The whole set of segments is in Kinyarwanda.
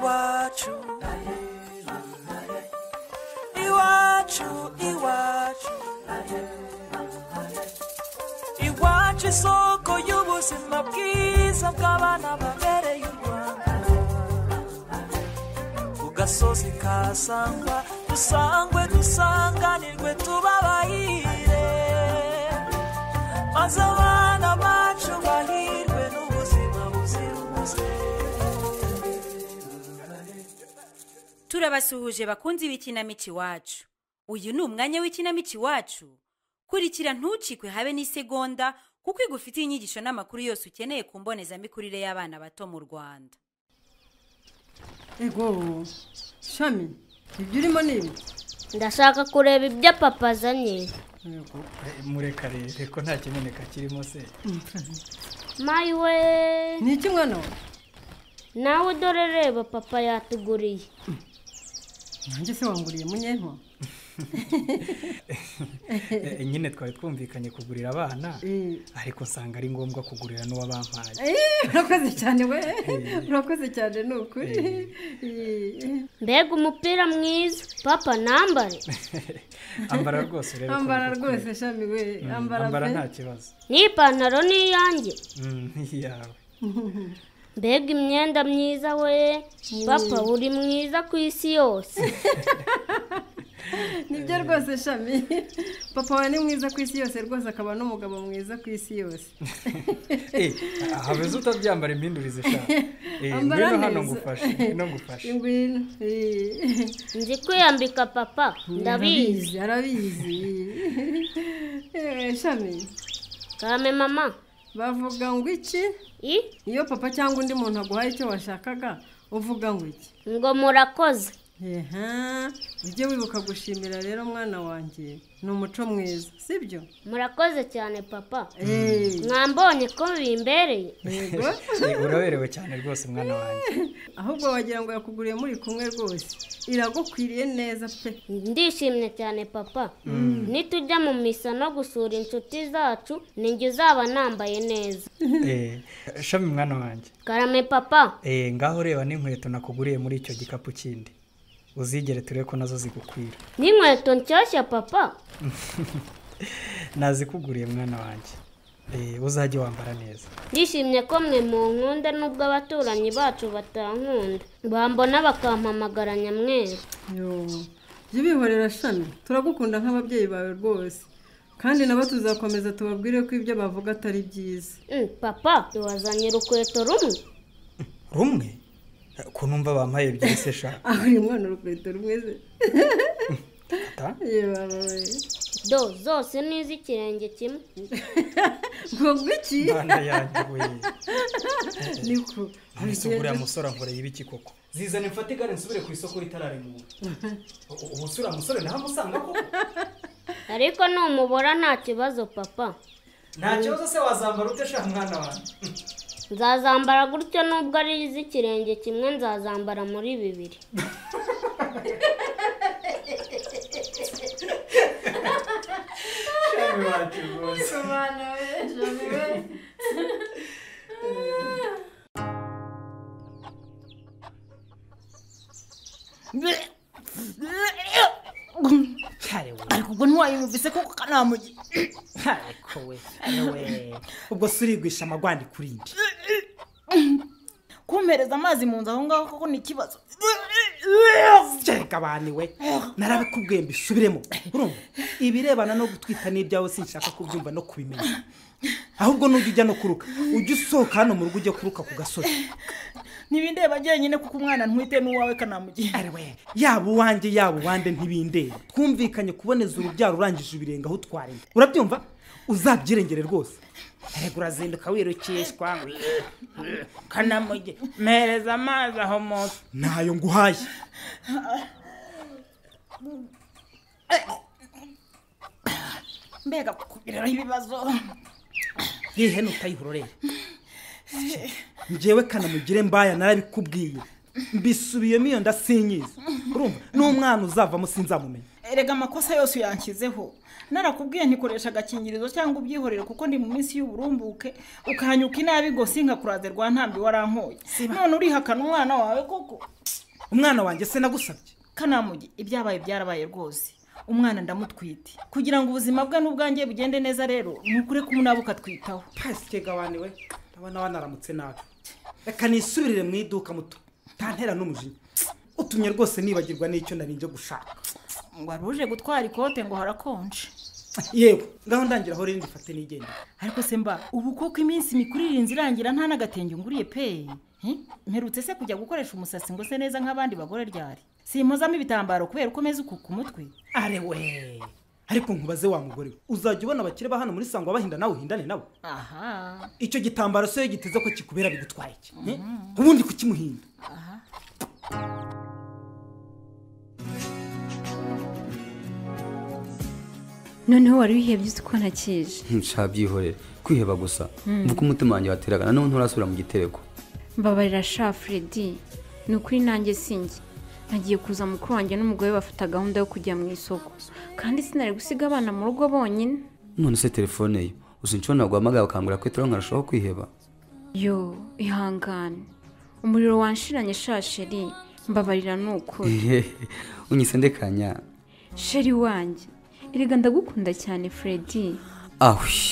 iwacu iwacu iwacu iwacu isoko y'ubuzima bwiza bw'abana babereye u rwanda ku gasozi ka sangwa dusangwe dusanganirwe tubabahire maze abana bacu bahirwe n'ubuzima buzira umuze turabasuhuje bakunzi b'ikinamico iwacu uyu ni umwanya w'ikinamico iwacu kurikira ntucikwe habe n'isegonda kuko igufitiye inyigisho n'amakuru yose ukeneye ku mbonezamikurire y'abana bato mu rwanda ego shami ibyo urimo ni ibi ndashaka kureba ibyo papa azanye ego murekarere ko nta kimeneka kirimo se mayi we ni iki mwana we nawe dore reba papa yatuguriye nanjye se wanguriye munyentwa Eh, nyine twari twumvikanye kugurira abana Eh. ariko nsanga ari ngombwa kugurira n'uwabampaye Eh, urakoze cyane we urakoze cyane ni ukuri Eh, mbega umupira mwiza papa nambare ambara rwose urebe ko ambara bigukwira. rwose shami we Mm, ambara ambara pe. nta kibazo n'ipantaro n'iyanjye Mm, iyawe mbega imyenda myiza we papa uri mwiza ku isi yose nibyo rwose shami papa wawe ni mwiza ku isi yose rwose akaba n'umugabo mwiza ku isi yose Eh, habeze utabyambara impindurize shaka Eh, Ambara ngwino hano neza. ngufashe ngwino ngufashe ingwino eh. nzi kwiyambika papa arabizi ndabizi arabizi Eh, shami kame mama bavuga ngo iki i iyo papa cyangwa undi muntu aguhaye icyo washakaga uvuga ngo iki ngo murakoze eha ujye wibuka gushimira rero mwana wanjye ni umuco mwiza sibyo murakoze cyane papa Eh, mwambonye ko bimbereye yego Eh, uraberewe cyane rwose mwana wanjye ahubwo wagira ngo yakuguriye muri kumwe rwose iragukwiriye neza pe ndishimye cyane papa nitujya mu misa no gusura inshuti zacu ninjye uzaba nambaye neza Eh, shami mwana wanjye karame papa Eh, ngaho reba n'inkweto nakuguriye muri icyo gikapu kindi uzigere turebe ko nazo zigukwira n'inkweto nshyashya papa nazikuguriye mwana wanjye Eh, uzajye wambara neza ndishimye ko mwe mu nkunda nubwo abaturanyi bacu batankunda bambona bakampamagara nyamweru yo jya ubihorera shami turagukunda nk'ababyeyi bawe rwose kandi nabo tuzakomeza tubabwire ko ibyo bavuga atari byiza Mm, papa tubazanye urukweto rumwe rumwe ko numva bampaye ebyiri se sha aho uyu mwana urukweto rumwe se ata yebabaye do zose ni iz'ikirenge kimwe ngo gwiki mwana yanjye we niko nonese uriya musore ankoreye ibiki koko zizane mfate igare nsubire ku isoko ritararemura ubu se uriya musore ntamusanga koko ariko numubura nta kibazo papa nta kibazo se wazambara ute sha mwana wanjye nzazambara gutyo nubwo ari iz'ikirenge kimwe nzazambara muri bibiri shami wanjye rwose ariko ubwo ntiwayumvise koko kanamugi ariko we we ubwo se urigwisha amagwani kuri mbi kumpereza amazi mu nzu aho ngaho koko ni ikibazo kereka abantu we narabikubwiye mbisubiremo urumva ibirebana no gutwita n'ibyawe sinshaka kubyumva no kubimenya ahubwo nujya ujya no kuruka ujya usohoka hano mu rugo ujya kuruka ku gasozi ntibindeba njyenyine kuko umwana ntwite n'uwawe kanamugi ari we yaba uwanjye yaba uwande ntibindeba twumvikanye kuboneza urubyaro urangije ibirenge aho utwarinda urabyumva uzabyirengere rwose reka urazinduka wirukishwa kanamugi mpereza amazi aho munsi ntayo nguhaye mbega kukugiriraho ibibazo ihene utayihororera ngewe kanamugire mbaya narabikubwiye mbisubiyemo iyo ndasinyiza urumva n'umwana uzavamo sinzamumenya erega amakosa yose uyanshyizeho narakubwiye ntikoresha agakingirizo cyangwa ubyihorere kuko ndi mu minsi y'uburumbuke ukahanyuka inabi ngo sinkakuraze rwa ntambi warankoye none urihakana umwana wawe koko umwana wanjye se nagusabye kanamugi ibyabaye byarabaye rwose umwana ndamutwite kugira ngo ubuzima bwe n'ubwanjye bugende neza rero ni ukure kumunabuka ukatwitaho pasike gabane we ndabona wanaramutse nabi reka nisubirire mu iduka muto ntantera n'umujinya utumye rwose nibagirwa n'icyo nari nje gushaka ngo aruje gutwara ikote ngo harakonje yewe ngaho ndangira aho rindi mfate nigenda ariko se mba ubu kuko iminsi mikuru irinze irangira nta n'agatenge nguriye pe He? mperutse se kujya gukoresha umusatsi ngo se neza nk'abandi bagore ryari simpozamo ibitambaro kubera uko umeze ukuka umutwe are we ariko nkubaze wa mugore we uzajya ubona abakire ba hano muri sangwa bahinda nawe uhindane nabo aha icyo gitambaro se iyo giteze ko kikubera bigutwaye iki He? ubundi kukimuhinda noneho wari wihebye uzi ko ntakije nshabyihorera kwiheba gusa mvuga umutima wanjye wateraga nanone nturasubira mu gitereko mbabarira sha Fredy ni ukuri nanjye sinjye nagiye kuza mukuru wanjye n'umugore bafata gahunda yo kujya mu isoko kandi sinari gusiga abana mu rugo bonyine none se telefone ye gusa inshuro ntabwo uhamagaye bakangurira kwitiraho nkarushaho kwiheba yo ihangane umuriro wanshiranye sha sheri mbabarira ni ukuri unyise ndekanya sheri wanjye erega ndagukunda cyane Fredy ahwi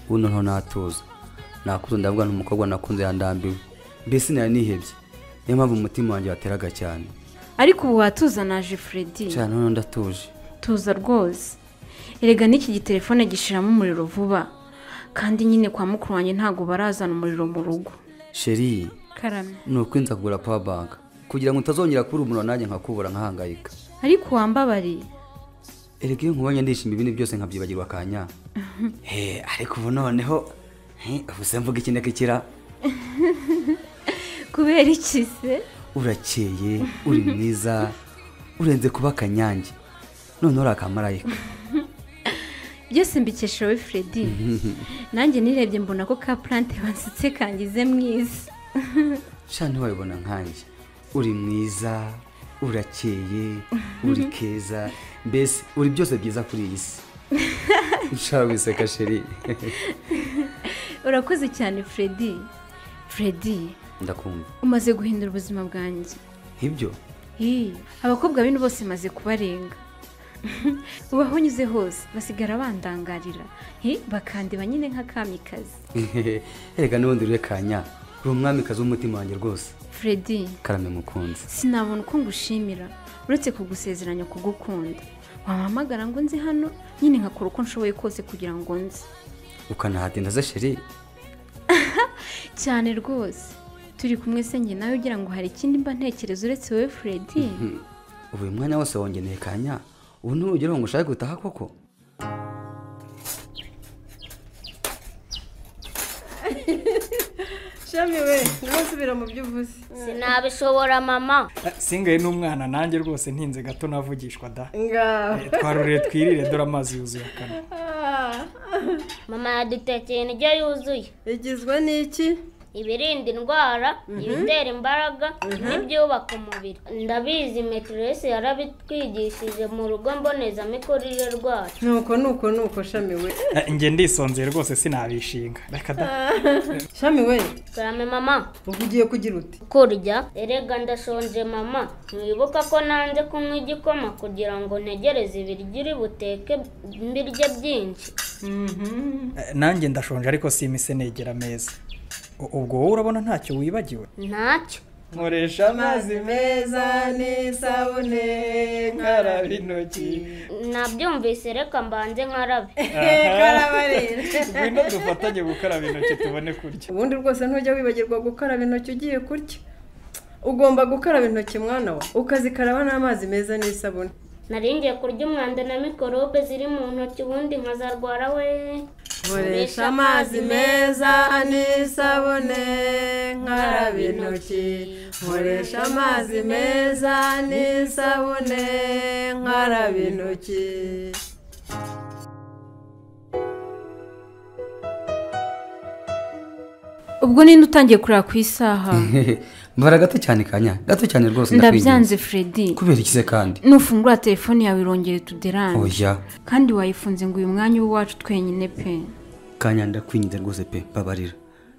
ubu noneho natuza nakuze ndavuga n'umukobwa nakunze yandambiwe mbese nari nihebye niyo mpamvu umutima wanjye wateraga cyane ariko ubu watuza naje Fredy cyane noneho ndatuje tuza rwose erega n'iki gitelefone gishiramo umuriro vuba kandi nyine kwa mukuru wanjye ntabwo barazana umuriro mu rugo sheri karame ni uko nza kugura power bank kugira ngo utazongera kubura umuriro nanjye nkakubura nkahangayika ariko wambabariye erega iyo nkubonye ndishima ibindi byose nkabyibagirwa akanya he ariko ubu noneho he, ubu se mvuga iki ndakikira kubera iki se urakeye uri mwiza urenze kuba akanyange noneho uri akamarayika byose mbikesha wowe Fredy nanjye nirebye mbona ko ka plante bansitse kangize mwiza sha ntiwabibona nkanjye uri mwiza urakeye uri keza mbese uri byose byiza kuri iyi si nshaka guseka sheri urakoze cyane Fredy Fredy ndakumva umaze guhindura ubuzima bwanjye ibyo Hi, abakobwa bino bose maze kubarenga ubaho unyuze hose basigara bandangarira Hi, bakandiba nyine nka kamikazi erega n'ubundi urekanya uri umwamikazi w'umutima wanjye rwose Fredy karame mukunzi sinabona uko ngushimira uretse kugusezeranya kugukunda wampamagara ngo nzi hano nyine nkakora uko nshoboye kose kugira ngo nzi ukanahatinda ze sheri cyane rwose turi kumwe se njye nawe ugira ngo hari ikindi mba ntekereza uretse wowe Fredy ubu uyu mwanya wose wongeneye kanya ubu ntugeraho ngo ushake gutaha koko shami we nawe usubira mu byo uvuze sinabishobora mama singaye n'umwana nanjye rwose ntinze gato navugishwa da ngaho Eh, twarurire twirire dore amazi yuzuye akanwa mama yadutekeye indyo yuzuye igizwe n'iki ibirinda indwara ibitera imbaraga n'ibyubaka umubiri ndabizi metiresi yarabitwigishije mu rugo mbonezamikurire rwacu nuko nuko nuko shami we Eh, njye ndisonzeye rwose sinabishinga reka da shami we karame mama ubu ugiye kugira uti kurya erega ndashonje mama mwibuka ko nanze kunywa igikoma kugira ngo ntegereze ibiryo uri buteke mbirye byinshi Eh, nanjye ndashonje ariko simise negera ameza U- ubwo wowe urabona ntacyo wibagiwe ntacyo nkoresha amazi meza n'isabune nkaraba intoki nabyumvise reka mbanze nkarabe ngwino dufatanye gukaraba intoki tubone kurya ubundi rwose ntujya wibagirwa gukaraba intoki ugiye kurya ugomba gukaraba intoki mwana we ukazikaraba n'amazi meza n'isabune nari ngiye kurya umwanda na mikorobe ziri mu ntoki ubundi nkazarwara we koresha amazi meza n'isabune nkaraba intoki nkoresha amazi meza n'isabune nkaraba intoki ubwo ninde utangiye kureba ku isaha mbara gato cyane kanya gato cyane rwose ndabyanze Fredy kubera iki se kandi nufungura telefone yawe irongere tuderane oya kandi wayifunze ngo uyu mwanya w'iwacu twenyine pe kanya ndakwinginze rwose pe mbabarira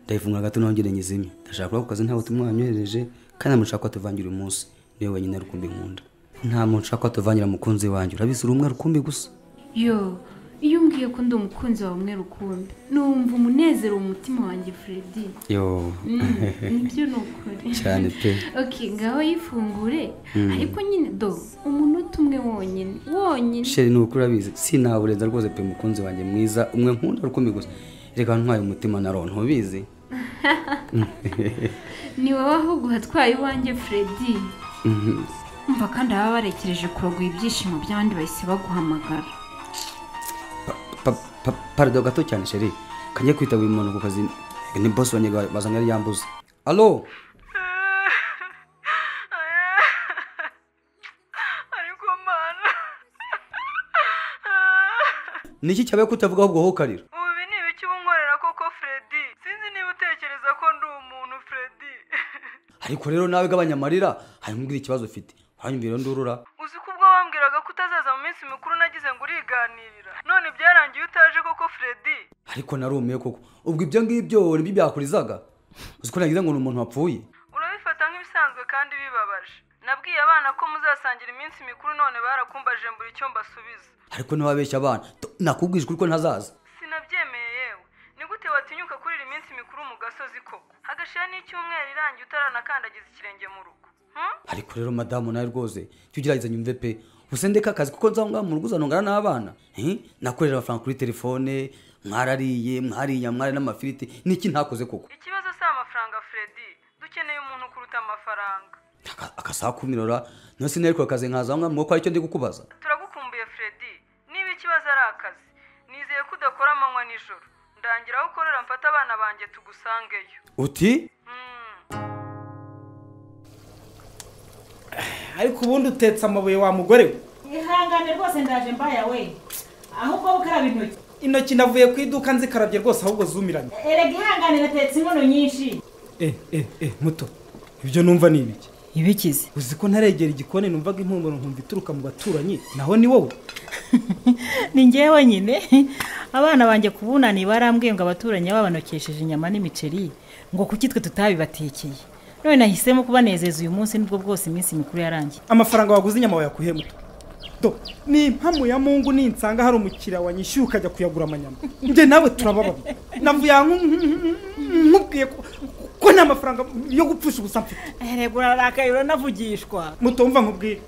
ndayifungura gato nongere nyizimye ndashaka kuba ku kazi ntabwo tumwanyohereje kandi namushaka ko tuvangira uyu munsi niwe wenyine rukumbi nkunda nta muntu ushaka ko atuvangira umukunzi wanjye urabizi uri umwe rukumbi gusa yo iyo umbwiye ko ndi umukunzi wawe umwe rukumbi numva umunezero mu mutima wanjye Fredy yo Mm, nibyo ni ukuri cyane pe ok ngaho yifungure ariko nyine do umunota umwe wonyine wonyine sheri ni ukuri urabizi sinawurenza rwose pe mukunzi wanjye mwiza umwe nkunda rukumbi gusa reka ntwaye umutima na ro ntubizi ni wowe ahubwo watwaye iwanjye Fredy Mhm. umva kandi baba barekereje kurogoya ibyishimo by'abandi bahise baguhamagara Pa- pa- parido gato cyane sheri kajya kwita buri muntu ku kazi ni bosi wanjye bazanye yari yambuze alo ariko mana ni iki cyabaye ko utavuga ahubwo wowe ukarira ubu ni ibiki ubunkorera koko Fredy sinzi niba utekereza ko ndi umuntu Fredy ariko rero nawe gabanya amarira hanyuma umbwire ikibazo ufite hanyuma ndurura uzi ko ubwo wambwiraga ko utazaza mu minsi mikuru nagize ngo uriganirira none byarangiye utaje koko Fredy ariko narumiye koko ubwo ibyo ngibyo nibyo byakurizaga uzi ko nagize ngo ni umuntu wapfuye urabifata nk'ibisanzwe kandi bibabaje nabwiye abana ko muzasangira iminsi mikuru none barakumbaje mbura icyo mbasubiza ariko ntiwabeshye abana Tu- nakubwije ukuri ko ntazaza sinabyemeye yewe ni gute watinyuka kurira iminsi mikuru mu gasozi koko hagashira n'icyumweru irangiye utaranakandagiza ikirenge mu rugo hmm? ariko rero madamu nawe rwose jya ugerageza nyumve pe gusa ndeka akazi kuko nzaho ngaho mu rugo uzanongana n'abana Eh, nakorera amafaranga kuri telefone mwarariye mwariye mwari n'amafiriti niki ntakoze koko ikibazo si amafaranga Fredy dukeneye umuntu kuruta amafaranga Aka- akasaha kumirora none sinarikora akazi nkaza aho ngaho mwo ko aricyo ndi kukubaza turagukumbuye Fredy niba ikibazo ari akazi nizeye ko udakora amanywa nijoro ndangira aho ukorera mfata abana banjye tugusangeyo uti ariko ubundi utetse amabuye wa mugore we ihangane rwose ndaje mbaya we ahubwo ukaraba intoki intoki navuye ku iduka nzikarabye rwose ahubwo zumiranye erega ihangane natetse inkono nyinshi eh eh eh muto ibyo numva ni ibiki ibikize uzi ko ntaregera igikoni numvaga impumuro nkumva ituruka mu baturanyi naho ni wowe ni ngewe nyine abana banjye ku bunani barambwiye ngo abaturanyi babanokesheje inyama n'imiceri ngo kuki twe tutabibatekeye none nahisemo kubanezeza uyu munsi nibwo bwose iminsi mikuru yarangiye amafaranga waguze inyama wayakuhe muto do ni impamo ya mungu ninsanga hari umukiriya wanyishyuye ukajya kuyagura amanyama njye nawe turababara navuye aha nku- nku- nku- nkubwiye ko ko nta mafaranga yo gupfusha ubusa mfite erega urarakaye uranavugishwa muto wumva nkubwire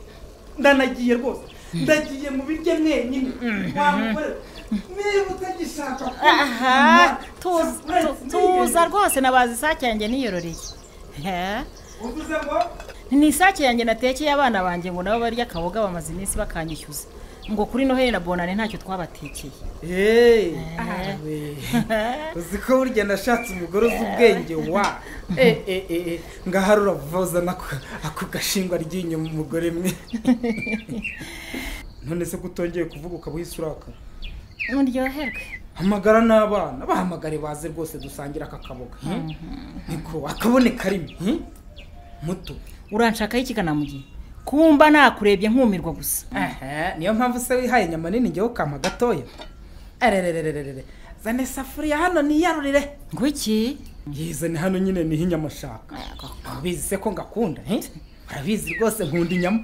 ndanagiye rwose ndagiye mu biryo mwenyine wa mugore we, niba utagishaka aha tuza- kunywa, tu- tuza rwose nabaza isake yanjye niyororeye He? uvuze ngo ni isake yanjye natekeye abana banjye ngo nabo barya akaboga bamaze iminsi bakanyishyuza ngo kuri noheli na bonane ntacyo twabatekeye eee uzi ko burya nashatse umugore uzi ubwenge wa ngaho uravuza n'ako ako gashingwa ry'inyuma umugore mwe none se ko utongeye kuvuga ukaba uhise uraka muryoherwe hamagara n'abana bahamagare baze rwose dusangire aka kaboga hmm? niko akaboneka rimwe hmm? muto uranshakaho ikiganamugihe kumba nakurebye nkumirwa gusa Aha, niyo mpamvu se wihaye inyama nini njyewe ukampa gatoya arererererere zane safuriya hano niyarurire ngo iki yize ni hano nyine niho inyama ashaka urabizi se ko ngakunda eh? urabizi rwose nkunda inyama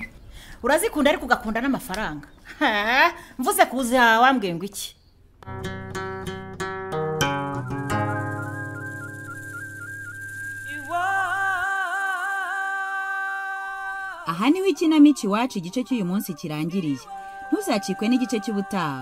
urazikunda ariko ugakunda n'amafaranga Ha, mvuze kuza wambwiye ngo iki aha niho ikinamico iwacu igice cy'uyu munsi kirangiriye ntuzacikwe n'igice cy'ubutaha